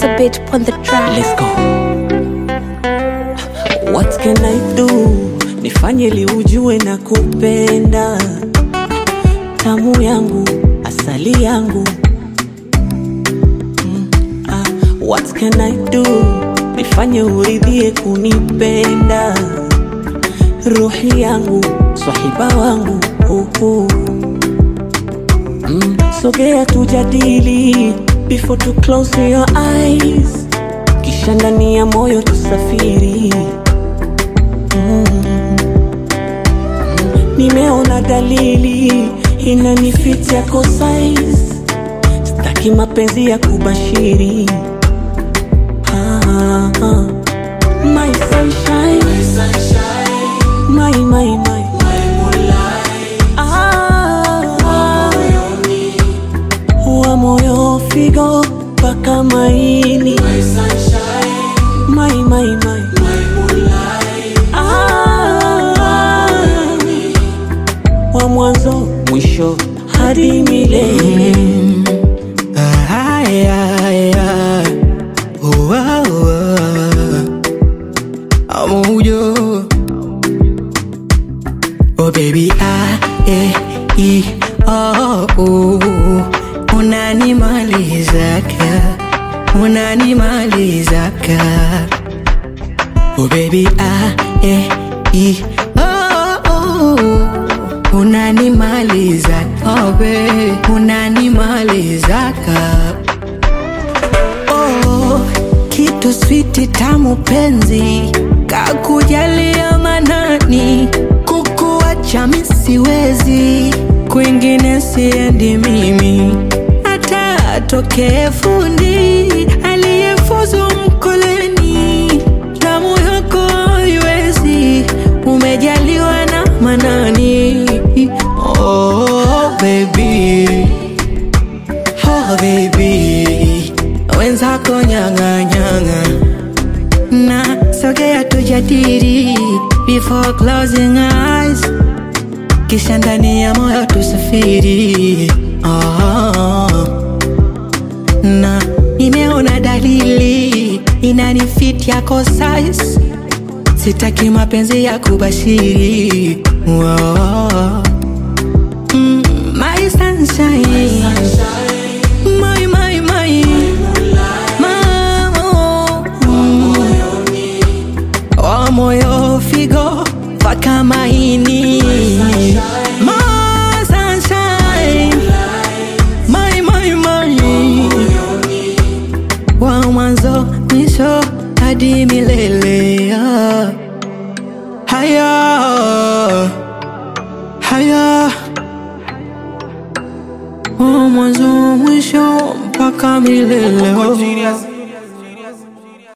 a bit on the track. Let's go. What can I do? Nifanye li ujue na kupenda tamu yangu asali yangu mm, ah, What can I do? Nifanye uridhie kunipenda ruhi yangu swahiba wangu uh, uh. Mm, sogea tujadili before to close your eyes kisha ndani ya moyo tusafiri mm. nimeona dalili inanifit yako size staki mapenzi ya kubashiri ah, ah. My sunshine, my, my, my. Ah, wa moyo figo mpaka maini my, my, my. Ah, wa mwanzo mwisho hadi milele Ah, yeah, yeah. Oh, ah, oh, ah. Amuyo. Oh baby, ah, eh, i, oh, oh. Unanimalizaka, unanimalizaka. Oh baby, ah, eh, i, oh, oh. Unanimaliza, oh baby, unanimalizaka. Oh, kitu switi tamu penzi kakujalia manani kukuacha mi siwezi kwingine siendi mimi hata atokee fundi aliyefuzu mkoleni damu yako haiwezi umejaliwa na manani oh, baby. Oh baby, wenzako nyanga nyanga na sogea tujadili before closing eyes, kisha ndani ya moyo tusafiri. Oh, na nimeona dalili inanifit yako size, sitaki mapenzi ya kubashiri. Oh, mm, my sunshine. My, my, my. Mamo. Mm. Wa moyo figo mpaka maini My sunshine. My, my, my. Wa mwanzo mwisho hadi milele ah. Haya Haya Wa mwanzo mwisho mpaka milele oh.